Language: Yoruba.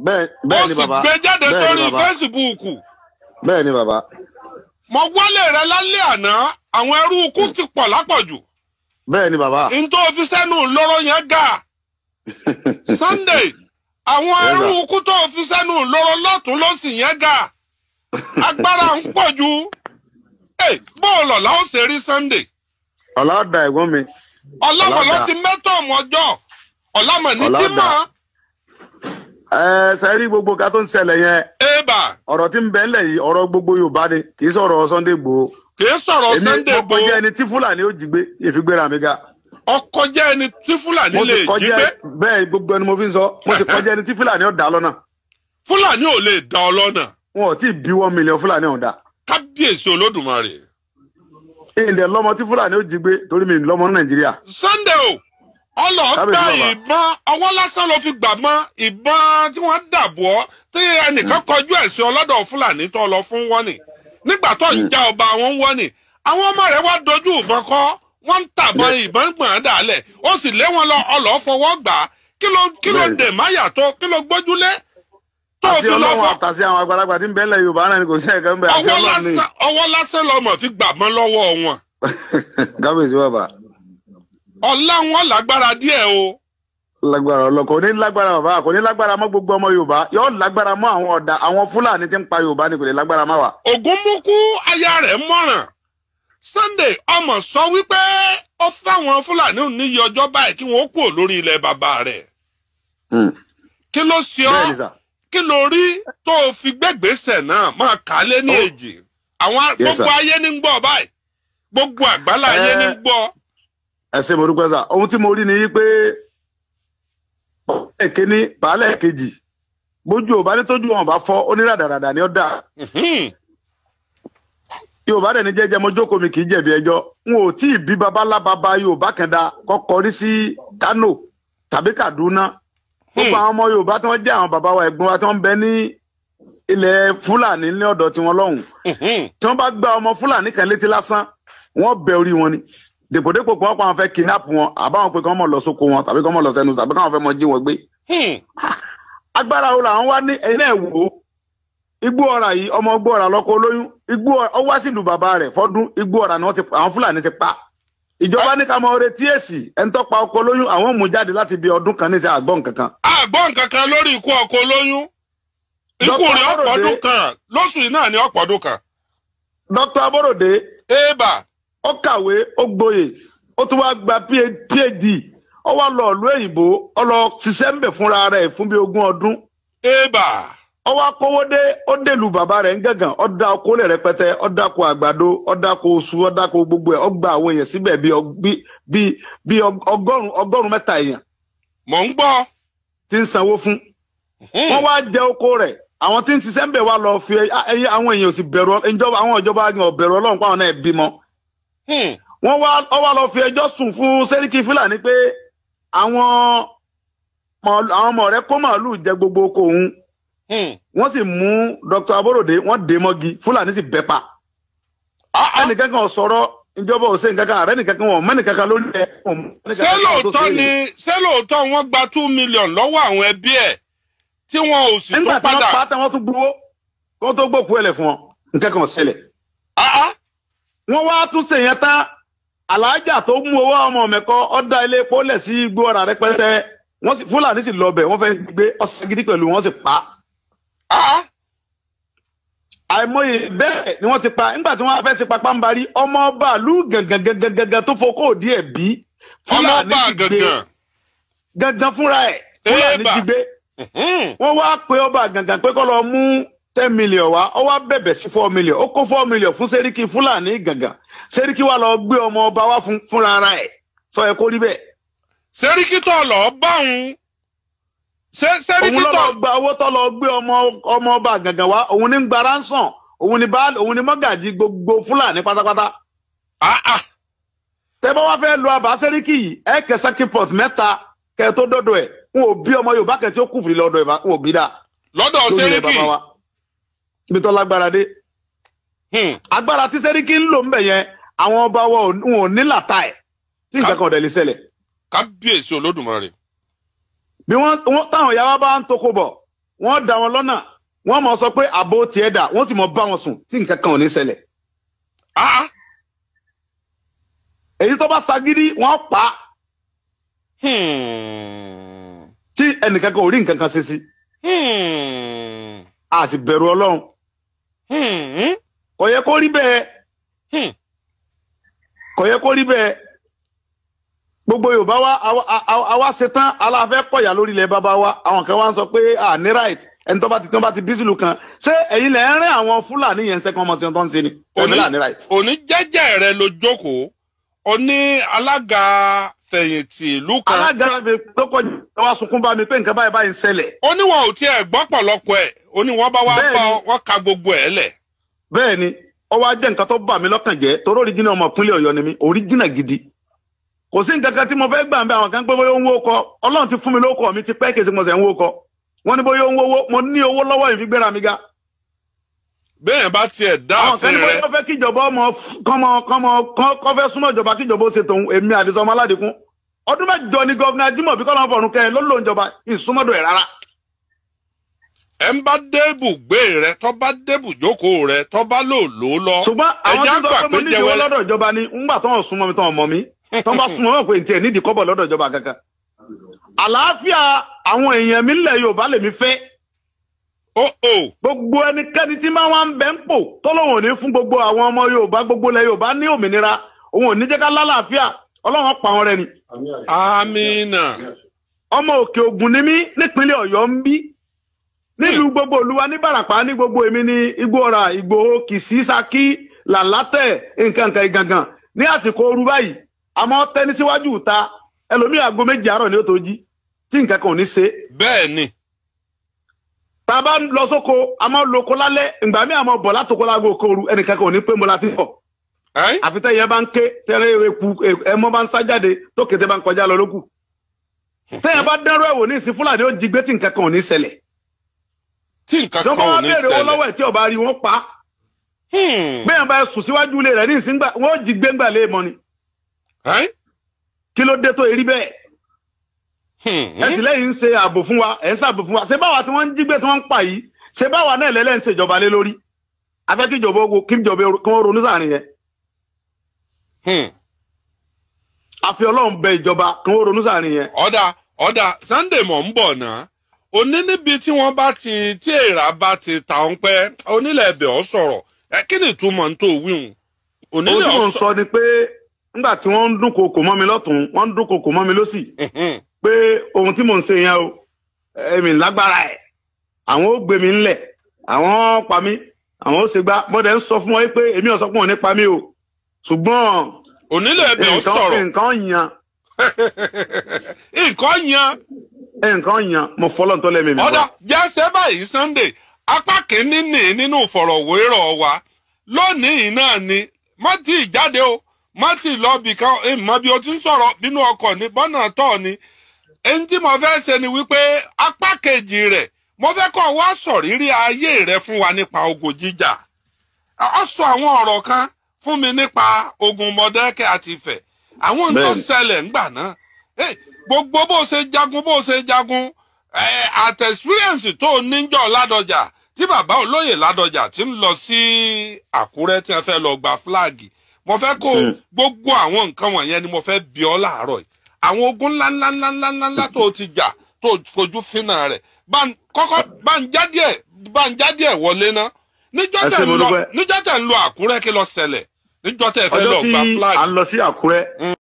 bẹ́ẹ̀ ó bẹ́ẹ̀ ni sì bàbá gbé jáde bẹ́ẹ̀ sórí ni bàbá fésibúùkù bẹ́ẹ̀ ni bàbá mo wálé rẹ lálẹ́ àná àwọn ẹrú ikú ti pọ̀ lápọ̀jù bẹ́ẹ̀ ni bàbá n tó fi sẹ́nu lóró yẹn ga Sunday àwọn Yes, ẹrú sir. ikú tó fi sẹ́nu lóró lọ́tún lọ́sì yẹn ga agbára ń pọ̀ ju Hey, bóòlù ọ̀la ó ṣe rí Sunday ọ̀làdà ẹ̀gbọ́n mi ọ̀làmọ̀lọ́ Ọ̀làdà. ti mẹ́tọ̀ọ̀mù ọjọ́ ọ̀làmọ̀ ní Ọ̀làdà. dímọ̀ ẹ sẹ́rí gbogbo ká tó ń ṣẹlẹ̀ yẹn èèbà ọ̀rọ̀ tí ń bẹ ńlẹ̀ yìí ọ̀rọ̀ gbogbo Yorùbá ni kì í sọ̀rọ̀ Sunday Igboho kì í sọ̀rọ̀ èmi Sunday mo kọjá Igboho ẹni tí Fúlàní ó jí gbé ìfigbéra mi ga ọkọ̀ jẹ́ ẹni tí Fúlàní mo lè sì jí kọjá gbé bẹ́ẹ̀ gbogbo ẹni mo fi ń sọ mo sì kọjá ẹni tí Fúlàní ó dá lọ́nà Fúlàní ò lè dá ọ lọ́nà wọn ò tí ì bí one million Fúlàní ọ̀hún dá kábíyèsí Olódùmarè ìdè lọ́mọ tí Fúlàní ó jí gbé torí mi lọ́mọ ní Nàìjíríà Sunday o ọlọ́ọ̀gbà Kábíyèsí bàbá. ìbọn ọwọ́ lásán ló fi gbà mọ́ ìbọn tí wọ́n dàbọ̀ ọ́ tí ẹnìkan kọjú ẹ̀sìn ọlọ́dọ̀ Fúlàní tó lọ fún wọ́nì nígbà tó ń já ọba àwọn wọ́nì àwọn ọmọ rẹ̀ wá dojú ìbọn kọ́ wọ́n ń tàbọn ìbọn gbọ̀n dálẹ̀ ó sì lé wọn lọ ọlọ́ọ̀ fọwọ́ gbà á kí ló kí ló Bẹ́ẹ̀ni. dè máyà tó kí ló gbójúlé tó àti fi lọ Ọlọ́run fọ àtàsí àwọn àgbàlagbà tí ń bẹ ńlẹ̀ Yorùbá náà ni kò sí ẹ̀ka ń bẹ àti ọwọ́ Ọlọ́run ní lásán ọwọ́ lásán lọmọ fi gbà mọ́ lọ́wọ́ wọn kábíyèsí bàbá ọ̀la wọn lágbára díẹ̀ o. lágbára ọlọ kò ní lágbára bàbá kò ní lágbára mọ́ gbogbo ọmọ Yorùbá yóò lágbára mọ́ àwọn ọ̀dà àwọn Fúlàní tí ń pa Yorùbá ni kò ní lágbára má wà. ògúnmukú aya rẹ̀ mọ̀ràn Sunday ọmọ sọ wípé ó fáwọn Fúlàní níyì ọjọ́ báyìí kí wọ́n kúrò lórí ilẹ̀ bàbá rẹ̀ kí ló ṣe bẹ́ẹ̀ ni ọ́ sà kí ló rí tó o fi gbẹ́gbẹ́sẹ̀ náà máa kà á lé ní Oh. èjì àwọn Yes, gbogbo sir. ayé ní ń gbọ́ báyìí gbogbo àgbálá ayé Eh. ní ń gbọ́ ẹ ṣé mo dúpẹ́ sà ohun tí mo rí ni pé baálẹ̀ kínní baálẹ̀ kejì bójú ò bá ní tójú wọn bá fọ́ ó ní ràdàràdà ni ó dà Mhm. Yorùbá dẹ̀ ní jẹ́jẹ́ mo jókòó mi kì í jẹ̀bi ẹjọ́ n ò tí ì bí babalá baba Yorùbá kan da kọ́kọ́ rí sí Kano tàbí Kaduna gbogbo àwọn ọmọ Yorùbá tí wọ́n jẹ́ àwọn bàbá wa ẹ̀gbọ́n wa tí wọ́n ń bẹ ní ilẹ̀ Fúlàní ní ọ̀dọ̀ tiwọn lọ́hùn Mhm. tí wọ́n bá gba ọmọ Fúlàní kan létí lásán wọ́n bẹ orí wọn ni dèpòdépò pé wọ́n pa àwọn fẹ́ kidnap wọn àbáwọn pé kí wọ́n mọ̀ lọ sóko wọn tàbí kí wọ́n mọ̀ lọ sẹ́nu tàbí káwọn fẹ́ mọ jí wọn gbé Hmm. agbára wo làwọn wá ní ẹ̀yin náà wò ó igbó ọ̀rà yìí ọmọ igbó ọ̀rà lọ́kọ olóyún igbó ọ̀rà ó wá sílùú bàbá rẹ̀ fọ́dún igbó ọ̀rà ni wọ́n ti àwọn Fúlàní ti pa ìjọba ní ká mọ retí èsì ẹni tó pa ọkọ olóyún àwọn mú jáde láti bí ọdún kan ní ìṣe àgbọn kankan àgbọ̀ nǹkan kan lórí ikú ọkọ olóyún ikú Dr. rẹ̀ Aborode- ọ̀pọ̀dún kan lóṣù yìí náà ni ọ̀pọ̀dún kan Dr. Aborode éèbà ó kàwé ó gboyè ó tún wá gba phd ó wá lọ ìlú òyìnbó ó lọ ṣiṣẹ́ ń bẹ̀ fúnra rẹ̀ fún bí ogún ọdún éèbà ó wá kówó dé ó dèlù bàbá rẹ̀ ń gàngàn ó dá oko lẹ̀ rẹpẹtẹ ó dáko àgbàdo ó dáko oṣù ó dáko gbogbo ẹ̀ ó gba àwọn èèyàn síbẹ̀ bí ọg- bí- bí bí ọg- ọgọ́rùn ọgọ́rùn mẹ́ta èèyàn mò ń gbọ́ tí ń sanwó fún Hmm. wọ́n wá jẹ oko rẹ̀ àwọn tí ń ṣiṣẹ́ ń bẹ̀ wá lọ fi ẹyẹ àwọn èèyàn ò sì bẹ̀rù Ọ- ìjọba àwọn ìjọba yẹn ò bẹ̀rù Ọlọ́run pàwọn náà bímọ Hmm. wọ́n wá ọ wá lọ fi ẹjọ́ sùn fún sẹ́ríkì fúlàní pé àwọn màálù- àwọn ọmọ rẹ̀ kó màálù jẹ gbogbo oko òun Hmm. wọ́n sì mú Dr. Aborode wọ́n dè mọ́gi fúlàní sì bẹ́ pa Ah, ah. ẹnìkan kan ò sọ̀rọ̀ ìjọba ò ṣe nǹkan kan ààrẹ nìkan kan wọn mẹ́nìkan kan lórí ẹ̀ wọn mọ ẹnìkan ṣé kan tó lóòótọ́ ṣe é. ni ṣé lóòótọ́ wọ́n gba two million lọ́wọ́ àwọn ẹbí ẹ̀ tí wọn ò sì nígbà tún tí wọ́n padà pa á tán wọ́n tún gbowó wọ́n tó gbòkú ẹ̀lẹ̀ fún wọn nǹkan kan ò ṣẹlẹ̀ Ah, ah. wọ́n wá tún ṣe yẹn tán aláàjà tó mú owó ọmọ mẹ́kọ ọ̀dà ilé epo lẹ̀ sí igbó ọ̀rà rẹpẹtẹ wọ́n sì fúlàní sì lọ bẹ̀ wọ́n fẹ́ gbé ọ̀sẹ̀ gidi pẹ̀lú wọ́n sì pa á. Ah, ah. àìmọye bẹ́ẹ̀ ni wọ́n ti pa nígbà tí wọ́n fẹ́ ti pa pàǹbarí ọmọ ọba ìlú gangan tó fokó òdì ẹ̀ bí ọmọ fúlàní ọba ti gbé gangan gangan fúnra ẹ̀ fúlàní Ébà. ti gbé Hmm. wọ́n wá pe ọba gangan pé kó lọ mú ten million wá ó wá bẹ̀bẹ̀ sí four million ó kó four million fún sẹ́ríkì fúlàní gangan sẹ́ríkì wá lọ gbé ọmọ ọba wá fún fúnra ara ẹ̀ sọ ẹ kó rí bẹ́ẹ̀ sẹ́ríkì tó lọ bá òun ṣé òun sẹ́ríkì ló tó lọ gba owó tó lọ gbé ọmọ ọmọ ọba gangan wá òun ní ń gba ransom òun ní bá òun ní mọ́gàjì gbogbo fúlàní pátápátá Ah, ah. tẹ bá wá fẹ́ lo àbá sẹ́ríkì yìí ẹ kẹ sakipọt mẹ́ta kẹ tó dọ́dọ̀ ẹ̀ n ò bí ọmọ yorùbá kẹ tí ó kùfìrí lọ́dọ̀ ẹ̀ bá n ò bí dá lọ́dọ̀ lórí ilẹ̀ sẹ́ríkì bàbá wa ibi tó lágbára dé Hmm. agbára tí sẹ́ríkì ń lò ń bẹ̀ yẹn àwọn ọba wa ò- wọn ò ní làtà ẹ̀ tí nǹkan kan ò dẹ̀ lè ṣẹlẹ̀ kábíyèsí olódùmarè bí wọ́n wọ́n- táwọn ìyá wa bá ń toko bọ̀ wọ́n dá wọn lọ́nà wọ́n mọ̀ sọ pé àbò tiẹ̀ dà wọ́n sì mọ̀ bá wọn sùn tí nǹkan kan ò ní ṣẹlẹ̀ Ah, èyí tó bá sagídí wọ́n pa á hmm, tí ẹnìkan kan ò rí nǹkan kan ṣe sí hmm, a sì bẹ̀rù ọlọ́run hmm, kò yẹ kó rí bẹ́ẹ̀ hmm. kò yẹ kó rí bẹ́ẹ̀ gbogbo yorùbá wa àwa- àwa àwa ṣetán aláfẹ́ kọ̀yà lórí ilẹ̀ bàbá wa àwọn kan wá ń sọ pé à ní right ẹni tó bá ti tó bá ti bí sílùú kan ṣé ẹ̀yin lẹ̀ ń rìn àwọn fúlàní yẹn sẹ́kàn ọmọ tí wọ́n tó ń ṣe ni ẹ̀mí là ní right. òní jẹ́jẹ́ rẹ ló jókòó ó ní alága fẹ̀yìntì ìlú kan alága mi tó kọjú wa sunkún bá mi pé nǹkan báyìí báyìí ń ṣẹlẹ̀ ó ní wọn ò tiẹ̀ gbọ́ pọ̀lọpọ̀ ẹ̀ ó ní wọ́n bá wá Bẹ́ẹ̀ni. bá wọn ka gbogbo ẹ̀ lẹ̀. bẹ́ẹ̀ ni ó wá jẹ́ nǹkan tó bà mí lọ́kàn jẹ́ torí oríjìnà ọmọ ìpínlẹ̀ ọ̀yọ́ ni mí oríjìnà gidi kò sí nǹkan kan tí mo fẹ́ gbà ń bẹ àwọn kan pé bóyá ó ń wó kọ ọlọ́run ti fún mi lóko mi ti pẹ́ kèsì mo sẹ̀ ń wó kọ wọ́n ní bóyá ó ń wówó mo ní owó lọ́wọ́ ìfi gbéra mi ga bẹ́ẹ̀ bá tiẹ̀ dá àwọn kan àfin ní rẹ bóyá ó fẹ́ kíjọba ọmọ kọ́mọ kọ́mọ kọ́ fẹ́ súnmọ́ ìjọba kíjọba ó ṣe tòun èmi àdìsọ ọmọ aládìkún ọdún mẹ́jọ ni gọ́vnà Ajímọ̀bí kọ́lọ́ fọ̀rùn kẹ́ ẹ ló lò ń jọba ìsúnmọ́dọ̀ ẹ̀ rárá ẹ̀ ń bá débù gbé rẹ tó bá débù jókòó rẹ tó bá lò lò ó lọ. ṣùgbọ́n àwọn ẹja tí gbà sọ pé mo pé nídìí owó jẹ́wẹ́- lọ́dọ̀ ìjọba ni ńgbà tó ń súnmọ́ mi tó ń mọ̀ mí tó ń bá súnmọ́ mi pé ntí ẹ̀ nídìí kọ́bọ̀ lọ́dọ̀ ìjọba kankan. àlàáfíà àwọn èèyàn mi ńlẹ̀ Yorùbá lèmi fẹ́ ó ó gbogbo ẹnikẹ́ni tí máa wá ń bẹ́ ń pò tọ́lọ́wọ̀n ní fún gbogbo àwọn ọmọ Yorùbá gbogbo ilẹ̀ Yorùbá ní òmìnira òun ò ní jẹ́ ká lálàáfíà Ọlọ́run pa wọn rẹ ni. amina ọmọ òkè Ògùn ni mí nípínlẹ̀ Ọ̀yọ́ ń bí nílùú gbogbo olúwa ní Bàràpá ní gbogbo èmi ní Igbóọrà Ìgbòho Kìsì Ṣakí Làlátẹ̀ nǹkan nǹkan ìgangan ní àsìkò ooru báyìí àmọ́ tẹni síwájú ìta ẹlòmíì aago méjì àárọ̀ ni ó tó jí tí nǹkan kan ò ní ṣe bẹ́ẹ̀ ni tá a bá ń lọ sóko a máa ń lo oko lálẹ́ ìgbà míì àmọ́ bọ̀ látòkó láago kooru ẹnìkan kan ò ní pé mo la ti bọ̀ ẹ́ àfi tẹ́yẹ bá ń ké tẹ́rẹ́ eku ẹmọ bá ń sá jáde tó kété bá ń kọjá lọ lókù tẹ́yẹ bá dẹ́rọ ẹ̀wò ní ìsìn fúlàní ó jí gbé tí nǹkan kan ò ní ṣẹlẹ̀ tí nǹkan tí kan wọ́n bá ò wá ní béèrè owó ṣẹlẹ̀. lọ́wọ́ ẹ̀ tí ọba rí wọn pa á Hmm, bẹ́ẹ̀ bá sùn síwájú ilé rẹ̀ ní ìsìn gbà wọ́n ó jí gbéǹgbà lé mọ́ ni ẹ́ kí ló dé tó erí bẹ́ẹ̀ hmm, ẹ sì lẹ́yìn ń ṣe ààbò fún wa ẹ̀ ń ṣààbò fún wa ṣé báwa tí wọ́n ń jí gbé tí wọ́n ń pa yìí ṣé báwa náà lẹ́lẹ́ ń ṣèjọba lé lórí afẹ́ kí ìjọba owó kí ìjọba kí wọ́n ronú sáàrin yẹn hmm. àfi ọlọ́run bẹ ìjọba kí wọ́n ronú sáàrin yẹn ọ̀dà ọ̀dà Sunday mọ̀ ń bọ̀ náà òní níbi tí wọ́n bá ti tí èèrà bá ti ta ọ́n pẹ́ onílẹ̀ ẹ̀bẹ̀ ọ̀ sọ̀rọ̀ ẹ kí ni ìtumọ̀ ń tó wíhun ohun onílẹ̀ tí mò ọ̀ ń sọ ni pé nígbà tí wọ́n ń dúnkokò mọ́ mi lọ́tún wọ́n ń dúnkokò mọ́ mi lọ́sì sọ̀rọ̀ pé ohun tí mò ń ṣe yẹn o èmi lágbára ẹ̀ àwọn ó gbé mi ńlẹ̀ àwọn ó pa mí àwọn ó ṣe gbá mọ́dẹ̀ ń sọ fún wọn pé èmi ò sọ fún wọn nípa mi o ṣùgbọ́n onílẹ̀ ẹ̀bẹ̀ ọ̀ nǹkan sọ̀rọ̀ nǹkan yan nǹkan yan nǹkan yan mo fọlọ́ tó lẹ́mìí mi ọ̀dà wá. jẹ́sẹ̀ báyìí Sunday apá kìíní nì nínú ìfọ̀rọ̀wérọ̀ wa lónìí náà ni má tí ì jáde o má tí ì lọ bì kan ìmọ̀ bí o ti ń sọ̀rọ̀ bínú ọkọ̀ ní bọ́nà tọ̀ ni ẹni tí mo fẹ́ ṣe ni wípé apá kejì rẹ̀ mo fẹ́ kọ́ wá sọ̀rírí ayé rẹ̀ fún wa nípa ogun jíjà ọ sọ àwọn ọ̀rọ̀ kan fún mi nípa ogun Mọ̀dákẹ́kẹ́ àti Ifẹ̀ àwọn ohun tó Bẹ́ẹ̀ni. ṣẹlẹ̀ ńgbà náà Eh, gbogbo bó ṣe jagun bó ṣe jagun eh, at experience tó níjọ́ Ládọjà tí bàbá olóyè Ládọjà ti ń lọ sí Àkúrẹ́ tí wọ́n fẹ́ lọ gba fúláàgì mo fẹ́ kó Mm. gbogbo àwọn nǹkan wọ̀nyẹn ni mo fẹ́ bi ọ́ láàárọ̀ yìí àwọn ogun ńláńláńláńláńlá tó ti jà tó fojú fínà rẹ̀ bá ń- kọ́kọ́ bá ń já díẹ̀ bá ń já díẹ̀ wọlé ná níjọ́ Ẹ tẹ̀ ṣé ń mo lọ dúpẹ́. níjọ́ tẹ̀ ń lọ Àkúrẹ́ kí lọ ṣẹlẹ̀ níjọ́ tẹ̀ fẹ́ ọjọ́ lọ tí gba à fúláàgì ń lọ sí Àkúrẹ́